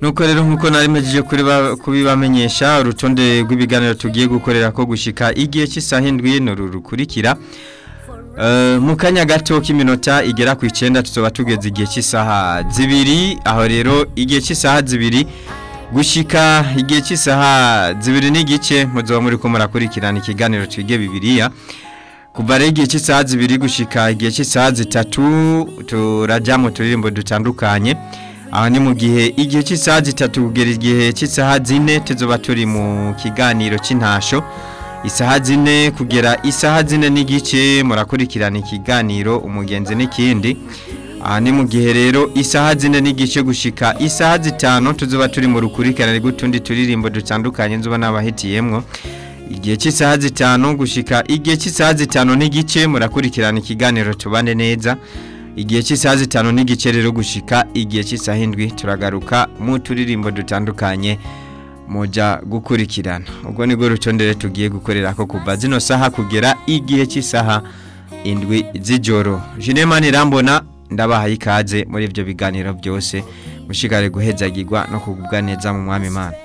nuko rero nkuko nari mpejeje kuri ba- kubibamenyesha urutonde rw'ibiganiro tugiye gukorera ko gushika igihe cy'isaha indwi n'uru rukurikira Eh, mu kanya gato k'iminota igera ku icenda tuzoba tugeze igihe cy'isaha zibiri aho rero igihe cy'isaha zibiri gushika igihe cy'isaha zibiri n'igice muzoba muri ko murakurikirana ikiganiro twige bibiliya kuva rero igihe cy'isaha zibiri gushika igihe cy'isaha zitatu turajya mu turirimbo dutandukanye aho ni mu gihe igihe cy'isaha zitatu kugera igihe cy'isaha zine tuzoba turi mu kiganiro cy'intasho isaha zine kugera isaha zine n'igice murakurikirana ikiganiro umugenzi n'ikindi aha ni mu gihe rero isaha zine n'igice gushika isaha zitanu tuzoba turi mu rukurikirane rw'utundi turirimbo dutandukanye nzuba n'abahitiyemwo igihe cy'isaha zitanu gushika igihe cy'isaha zitanu n'igice murakurikirana ikiganiro tubane neza igihe cy'isaha zitanu n'igice rero gushika igihe cy'isaha indwi turagaruka mu turirimbo dutandukanye muja gukurikirana ubwo nibwo rutonde rero tugiye gukorera ko kuva zino saha kugera igihe cy'isaha indwi z'ijoro Jinemani Rambona ndabahaye ikaze muri ibyo biganiro byose mushikare guhezagirwa no kugubwa neza mu mwami Imana